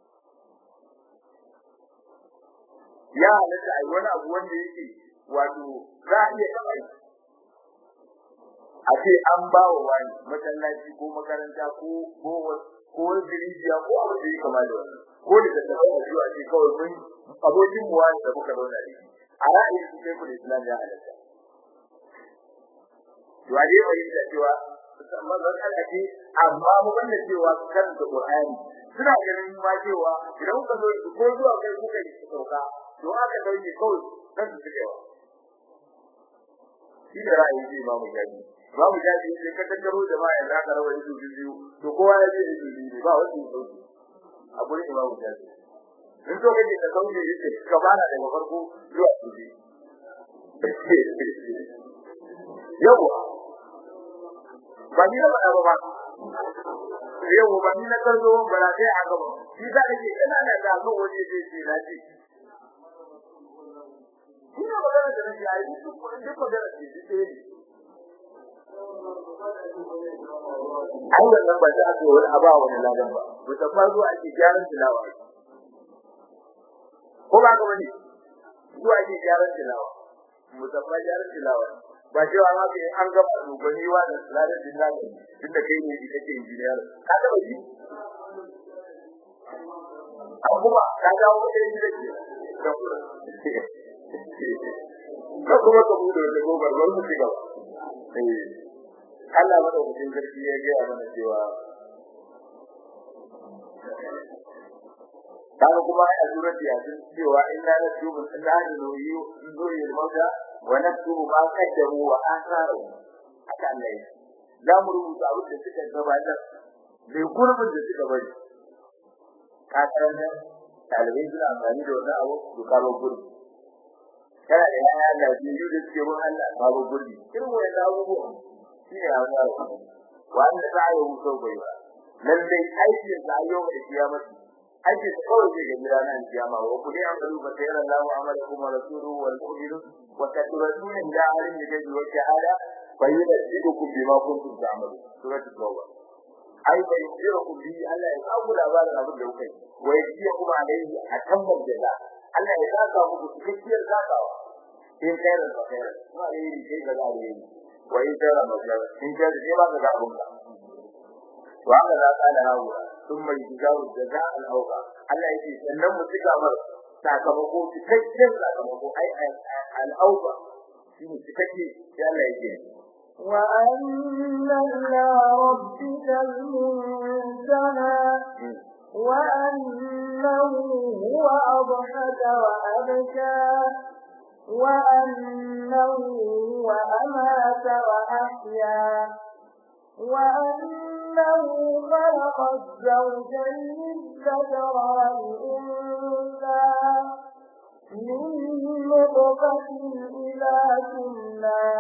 ya halatta ai wani abu wanda yake wato za a iya kai a ce an ba wa wani masallaci ko makaranta ko ko ko rijiya ko abu da yake kama da wannan ko da ta tabbata cewa ce kawai mun abokin mu wani da muka zauna da shi a ra'ayin su sai kullu islam ya halatta to a dai fahimta cewa musamman matsala ce amma mu banda cewa kan da Qur'ani suna ganin ma cewa idan kuka zo ko zuwa kai kuka yi sauka to aka dauke kawai kan su cewa shi da ra'ayi ce ba mu gani ba mu gani sai ka tattaro jama'a yanzu aka rawa ido biyu to kowa ya je ido biyu ba wani sauki a gurin imamu jaji in so kake ka kauce yace ka bana daga farko zuwa ƙarshe yawa ba ni na faɗa ba yawa ba ni na karzo ba na sai a gaba shi za a ce ina da da zo waje sai ce na ce ina magana da nake ai duk duk magana ce shi ne ai wannan ba za a ce wani aba wani ladan ba musamman zuwa ake gyaran tilawa ko ba ka bane zuwa ake gyaran tilawa musamman gyaran tilawa ba cewa ma ke an gaba dogani wa da ladan tilawa tunda kai ne kake injiniyar ka ga ba yi kuma ka ga wani da ke ka kuma ka bude da gobar ban mu shiga eh Allah madaukakin sarki ya ga mana cewa kaga kuma a surat yasin cewa inna naktubu inna nuyu nuyu al-mauta wa naktubu ma qaddamu wa atharu haka Allah ya za mu rubuta abin da suka gabatar da gurbin da suka bari ka karanta dalibai suna amfani da wannan abu su kawo gurbi kana da yaya da biyu da suke bin Allah babu gurbi irin wannan abubuwa shi ne a wannan wanda za a yi wuce bai ba lallai aikin da yau da kiyamati aikin da kawai zai gani ranar kiyama wa kulli an qalu fa sayara Allahu amalakum wa rasuluhu wal mu'minun wa tatrasuna ila alim yaji wa shahada fa yunzidukum bima kuntum ta'malun suratul tauba ai bai jira ku bi Allah ya kawo labarin abin da kuka yi wa yaji kuma alaihi atammal jaza Allah ya saka muku cikakkiyar zakawa in kai da kai kuma alaihi kai ga alaihi wa in tara majal in kai da ba ka ga abun ka wa ga za ka da hawa thumma yujzawu jazaa al-awqa Allah yake sannan mu tuka mar sakamako cikakken sakamako ai al-awqa shi ne cikakke sai Allah yake وأن إلى ربك المنتهى وأنه هو أضحك وأبكى وأنه هو أمات وأحيا وأنه خلق الزوجين الذكر والأنثى من نطفة إلى تمنى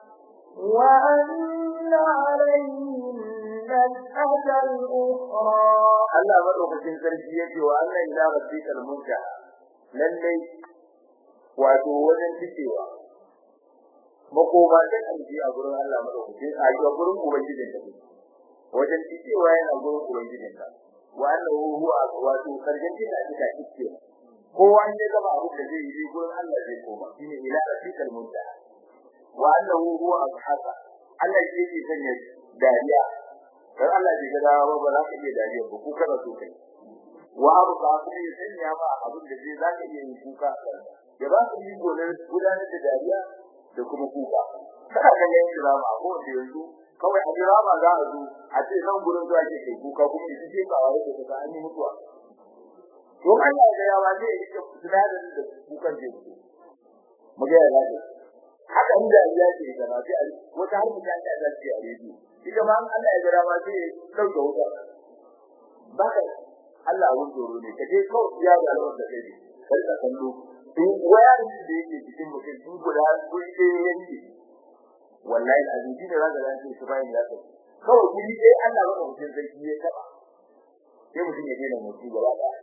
وأن عليهم النشأة الأخرى Allah madaukakin sarki yake wa Allah ila rabbikal muntaha lalle wato wajen cikewa makoma da kanji a gurin Allah madaukakin a ga gurin ubangijin ka wajen cikewa yana gurin ubangijin ka wa annahu huwa wato sarkin da aka cike kowa ne gaba abu da zai yi gurin Allah zai koma shine ila rabbikal muntaha wa annahu huwa abhasa Allah yake sanya dariya dan Allah bai ga dawa ba za ka iya dariya ba ku kada so kai wa abu ba ku yi sanya ba abin da zai za ka iya yin kuka ya ba ku yi gonar gudanar da dariya da kuma kuka kada ka ga yin drama ko da yanzu kawai a drama za a zo a ce nan gurin zuwa ke kai kuka kuma shi ke ba wai da ka an yi mutuwa to Allah ya yawa zai yi sinadarin da kukan zai fito mu ga ya haka inda ya ce da ba sai wata har mutan da za su yi a rediyo ita ma Allah ya gara ma sai dauke wuta baka Allah abun tsoro ne kaje kawai ya ga alwar da kai kar ka kallo in wayar da yake cikin mutum in guda kuri ɗaya yanke wallahi azumi ne zaka zance shi bayan ya kai kawai kuri ɗaya Allah ba mutum sai ya taba sai mutum ya daina mutu gaba ɗaya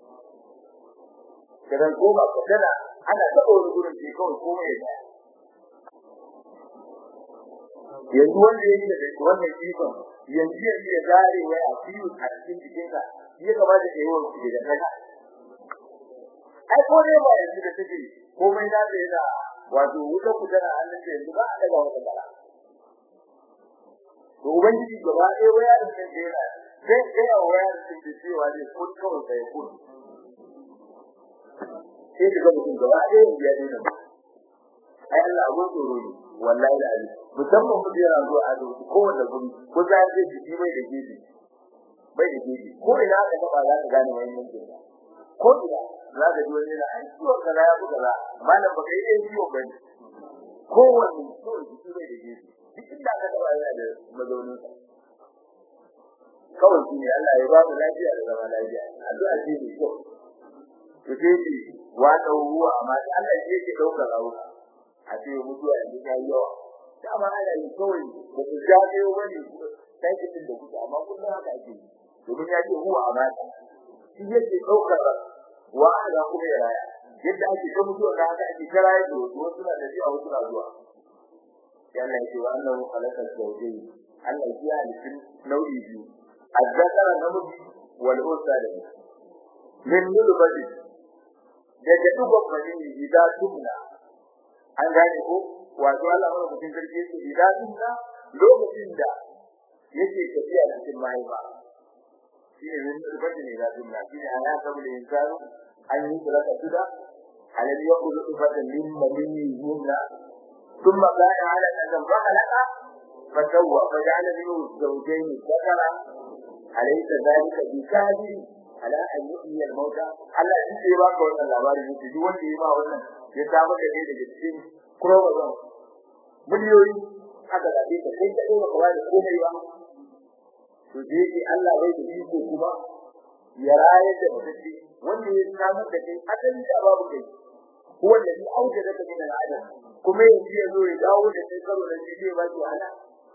kadan goma ka tana ana taba wani gurin sai kawai komai ya tsaya yanzu wanda yake da wannan ikon yanzu yanzu ya zare wai a fiyu a cikin jikinka ya kamata ka yi wa shi da kaka ai ko ne ba yanzu da take komai na da yana wato wuta ku tana hannun da yanzu ba a daga wata kala to ubangiji gaba ɗaya waya da nan da yana zai kai a waya da take cewa ne kun kawai sai kun sai ka ga mutum gaba ɗaya ya daina ai Allah abun tsoro ne wallahi da ali musamman mu yana zuwa a zuwa kowanne guri ko za ka ji shi bai da gefe bai da gefe ko ina ka taba za ka gane wani yankin ko ina za ka ji wani yana an ciwo kaza ya buga za malam ba kai yin ciwo bane kowanne ko shi bai da gefe duk inda ka taba yana da mazaunin sa kawai shi ne Allah ya ba mu lafiya da zama lafiya addu'a ce ne ko to sai wa ruwa amma Allah ya ce daukar rawa a ce mutuwa yanzu ta yi yawa dama ana yi kawai da su jaje wani sai da kuka amma kullum haka ake yi domin ya ce huwa amana shi yake daukar wa ala kuma ya raya yadda ake ta mutuwa da haka ake ta raya da wasu wasu na da zuwa wasu na zuwa sai Allah ya ce wa annahu khalaqa zawjayn Allah ya halitta nau'i biyu azzakara namiji wal unsa da min nulbati daga dubban bani idan tubna an gane ko wato Allah mana mutum sarki yake idan na lokacin da yake tafiya cikin mahaifa shi ne min rubati ne da dinna shi ne ana sabu da insanu an yi kula da tuda alal yaqulu ifatan min mabini yumna thumma kana ala adam fakhalaka fasawwa faja'ala minhu zawjayn dhakara alaysa dhalika bikafi ala an yuhyi al mauta Allah shi ke baka wannan labari ne duk wanda ya ba wannan ya samu da ne daga cikin kurozan miliyoyi aka da ka kai da ba kawai da komai ba to dai sai Allah bai da iko kuma ya raye da mutunci wanda ya samu da kai asali da babu kai ko wanda ya auke da kai da adam kuma yanzu ya zo ya dawo da kai karo da shi zai ba shi wahala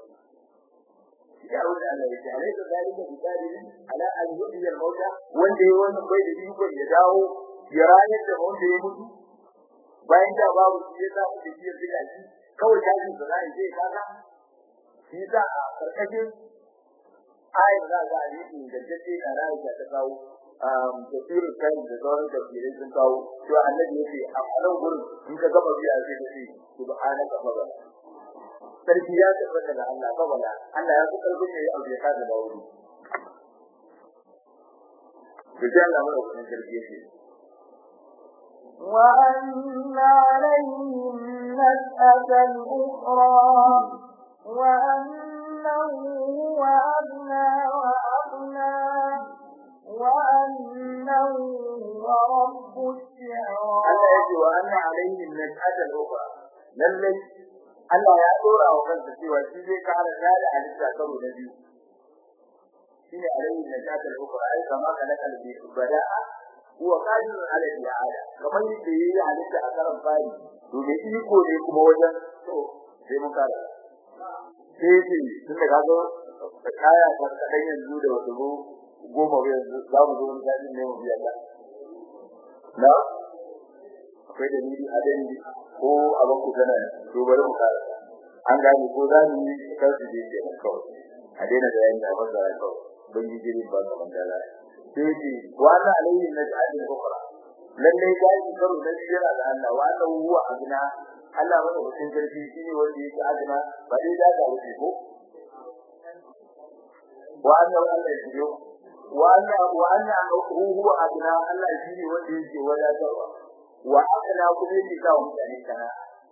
ya wuce Allah ya tare da zalika bi dalilin ala an yuhyi al mauta wanda ya wannan bai da iko ya dawo ya raye da wanda ya mutu bayan da babu shi ya samu da shi ya tsira shi kawai tashi da zai je kaga shi da a karkashin ayar da za a yi da take da rayu da ta kawo um tafsir kan da sauran tafsirai sun kawo to annabi yake a wannan gurin in ka gaba biya sai ka ce subhanaka fa sarki ya tabbata da Allah fa wala Allah ya kuka rubuce ya aure ka da bawo to sai Allah mai wannan sarki yake وأن عليهم نشأة الأخرى وأنه هو أغنى وأغنى وأنه هو رب الشعرى Allah yake wa anna alaihim nas'ata al-ukhra lalle Allah ya dora wa kansa cewa shi zai kara da halitta karo na biyu shine alaihim nas'ata al-ukhra ai kama kana kalbi bada'a huwa qadirun ala al-i'ada kamar yadda yayi halitta a karan fari to me iko ne kuma wajen to sai mun kara sai ce tun da kaga kaya ta kadan yanzu da wasu goma yanzu za mu zo mun dadi ne mu biya Allah na akwai da ni a dani ko a banku kana to bari mu kara an gane ko za mu yi kansu da yake kawai a daina da yayin da ba za a kawai ban yi jiri ba ga mandala sai ce wa la alayhi naj'al ukhra lalle ya yi karo da jira da Allah wa la huwa abna Allah wanda mutum sarki shine wanda yake azna ba dai da ga wuce ko wa anna Allah ya wa anna wa anna huwa abna Allah shine wanda yake wadatarwa wa akala kuma yake ga mutane kana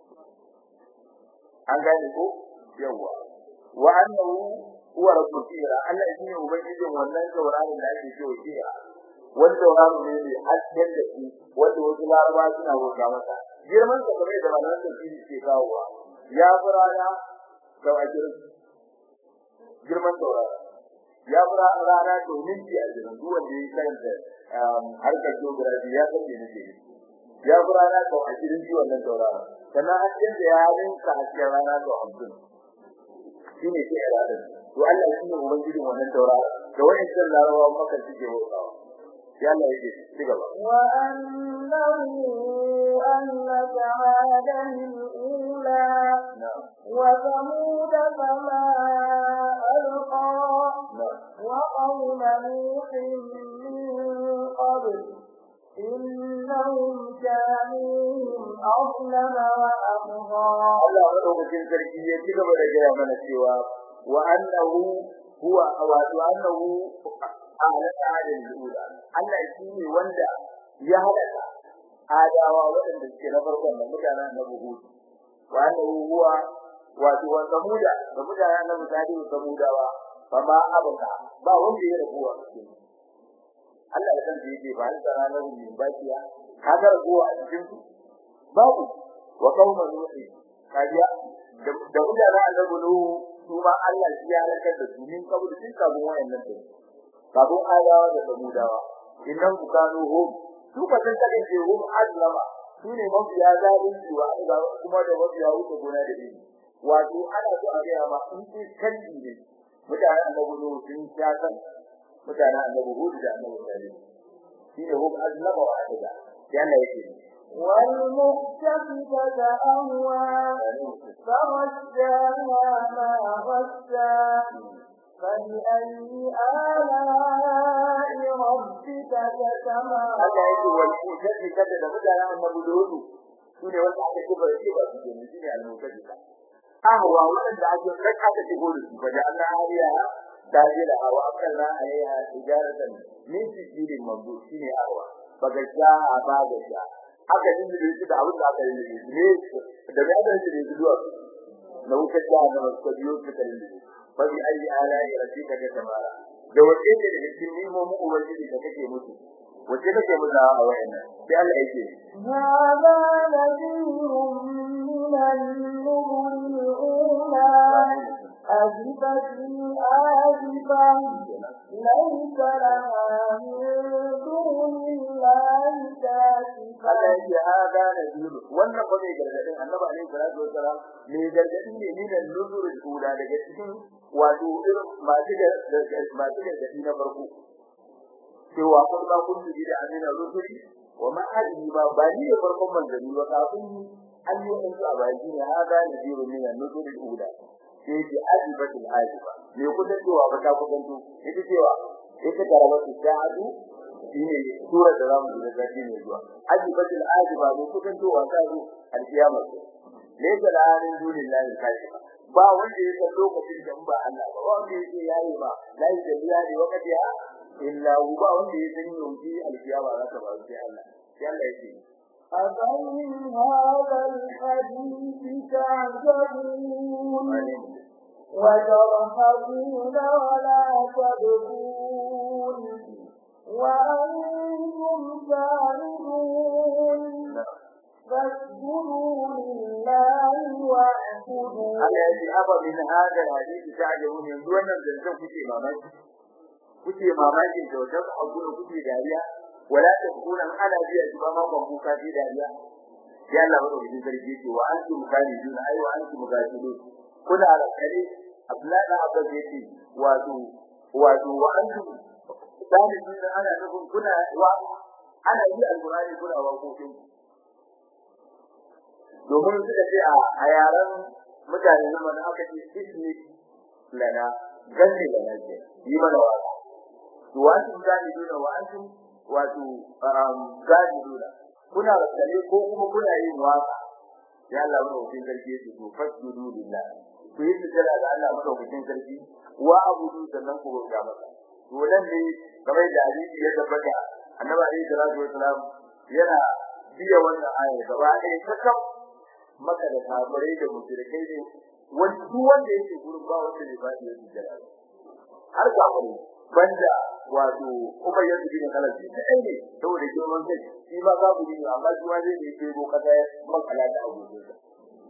an gane ko yawa wa annahu huwa rabbul kira Allah shine ubangijin wannan tauraron da ake cewa kira wani tauraron ne mai hasken da shi wanda wasu laraba suna wuta masa girman sa kamar da malaman da shi ke kawowa ya furana da wajirin girman tauraron ya fura rana domin ji a jirin duk wanda ya karanta harkar geography ya san me nake ya fura rana ko a jirin ji wannan tauraron sannan hasken da ya rinka hasken rana ko hamsin shine ke iradin to Allah shine ubangijin wannan tauraron da wayannan larabawa maka suke bautawa ya Allah yake ci gaba وأنه أهلك عادا الأولى na'am وثمود فما ألقى na'am وقوم نوح من قبل إنهم كانوا هم أظلم وأطغى Allah madaukakin sarki ya ci gaba da gaya mana cewa wa annahu huwa wato annahu ahlaka adil ula Allah shi ne wanda ya halaka adawa waɗanda suke na farkon da mutanen na buhu wa annahu huwa wato wa samuda da mutanen na mutane da samudawa fa ma abaka ba wanda ya rabuwa cikin Allah da kansa yake ba da ranar min bakiya kaga rabuwa a cikin su babu wa qauma nuhi kajiya da da mutanen annabi nuhu su ma Allah shi ya halakar da su min kabul sun kabun wayannan din kabun adawa da samudawa innan bukanu hum su ba san kake ce hum azlama su ne mafiya zalunci wa Allah kuma da mafiya wuce gona da dini wato ana so a ga ma in ce kalli ne mutanen annabi nuhu sun sha kan mutanen annabi hud da annabi salih shi ne hum azlama wa adada yana yake والمؤتفكة أهوى فغشاها ما غشى فبأي آلاء ربك تتمارى Allah yake wal mutaddika da mutanen annabi Lut sune wanda aka ce ba shi ba su ne shine al mutaddika ahwa wanda ake saka ta shigo da su baje Allah hariya da jira hawa akalla alaiha tijaratan min sijirin mabu shine ahwa baga sha baga sha aka din da shi da abin da aka yi ne da ga da shi da zuwa na wuce da na masu biyo su kalli fa bi ayi ala'i rabbika ta tamara da wace ce daga cikin nimomin ubangiji da kake musu wace kake musu a wayannan sai Allah yake هذا نذير من النذر الأولى أزفت الآزفة ليس لها من دون الله كاشفة Allah yake hada nadir wannan ko ne gargadin Annabi alaihi salatu wasalam ne gargadin ne ni da nuzurul ula daga cikin wato irin masu da masu gargadi na farko cewa kun ba kun ji da amina rusuli wa ma hadi ba ba ni da farkon manzanni ba kafin ni an yi in a baki ne hada nadir min nuzurul ula sai ki ajibatul ajiba me kuka cewa ba ta kudanto ita cewa ita garabatu shahadu shine sura da zamu ji da zaki ne zuwa ajibatul ajiba ne kukan to wa ta zo alkiyama ne da lanin dunillahi kai ba wanda ya san lokacin da ba Allah ba wanda yake yayi ba lai da biya ne wakati ha illa hu ba wanda ya san yauki alkiyama za ta ba sai Allah sai Allah yake أفمن هذا الحديث تعجبون وترهبون ولا تبكون وأنتم سامدون فاسجدوا لله واعبدوا Allah ya ce aba min hada hadisi ta'jabun yanzu wannan zancen kuke mamaki kuke mamakin da wajen abu da kuke dariya wala takuna ana biya ji ba ma ban kuka ji dariya ya Allah ba da sarki ce wa antum khalidun ai wa antum gafilun kuna alƙali Abdullahi da Abbas yace wato wato wa antum khalidun ana nufin kuna wa ana yi alqur'ani kuna wa kokin domin suka ce a yaran mutane na mana aka ce ismi lana ganni lana ce yi mana wa to wa antum khalidun wa antum wato gadi dole kuna rasale ko kuma kuna yin waka ya Allah mu hukun sarki su to fasjudu lillah ku yi sujada ga Allah mu hukun sarki wa abudu sannan ku roƙa masa to nan ne kamar da hadisi ya tabbata annabi alaihi salatu wasalam yana biya wannan aya gaba ɗaya kakam maka da kafirai da mushrikai ne wani duk wanda yake gurin ba wanda ne ba ya sujada har kafirai banda wato kuma yadda bin kalan shi da ne saboda girman kai shi ma za ku yi amma shi ma zai yi kego kasa makala da abubuwan sa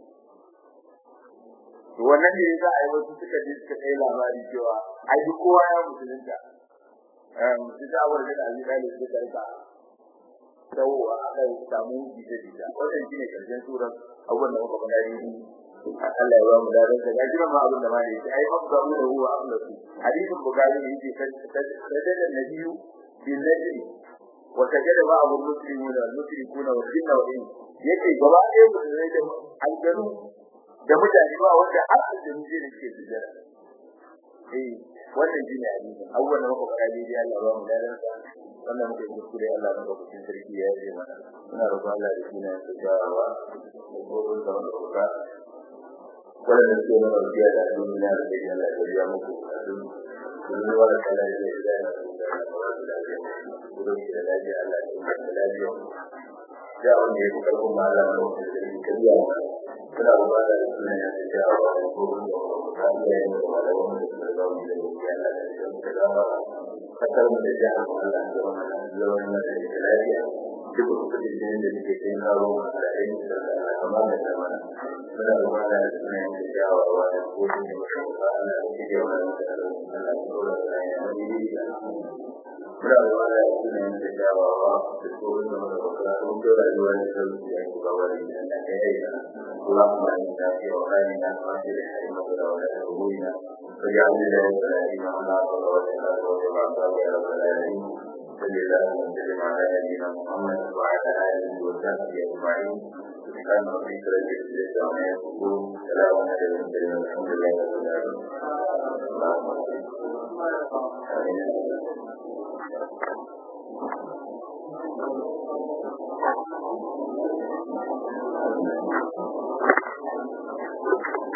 to wannan ne za a yi wasu suka je suka kai labari cewa ai duk kowa ya musulunta eh musulunta awar da Ali da suka karka dawowa aka samu jita jita wannan shine karshen surar abubuwan da muka faɗa ne Allah ya ba mu da ranka ga jira ma abin da ma ne ai fa ga mu da huwa Allah su hadisin bukari ne yake sajada nabiyyu bil najmi wa sajada ba abu muslimun wal mushrikun wal jinna wal ins yake gaba ɗaya mu da da aljanu da mutane ba wanda har da mu je ne ke sujada eh wannan shine hadisin abubuwan da muka faɗa ne Allah ya ba mu da ranka wannan muke kuskure Allah na bakin sarki ya yi mana ina roƙon Allah da sunan sa jawawa da gobe da wannan wannan ke nuna biya da duniya da ke Allah ya biya muku kun yi wani kala da zai da na da gudun da lafiya Allah ya yi da lafiya da wanda ya fi karfin ma Allah na wata da ke kariya kuna ba da suna ya ta jawa da gobe da Allah ya yi da malaman da suka zama da ya Allah da ya ta zama kasar mu da jihar mu Allah ya zama da zaman da lafiya duk kudin da suke kai karo da aiki da kamar da zamana muna da wani da suna yin da jawawa da kodin da mutum ba ana da ke yawa da ana da tsoron da ya wani yi da muna da wani da suna yin da jawawa da kodin da mutum ba ana da rayuwa da sauki da yanku ba wani da na kai yi da kula kuma yin da ke wa rani na kwanci da hari maka da wani da rubuina فجعلنا له ثلاثين على صلى الله عليه وسلم يا رب العالمين صلى الله وسلم على نبينا محمد وعلى اله وصحبه اجمعين سبحان ربك رب العزه عما يصفون سلام على المرسلين والحمد لله رب العالمين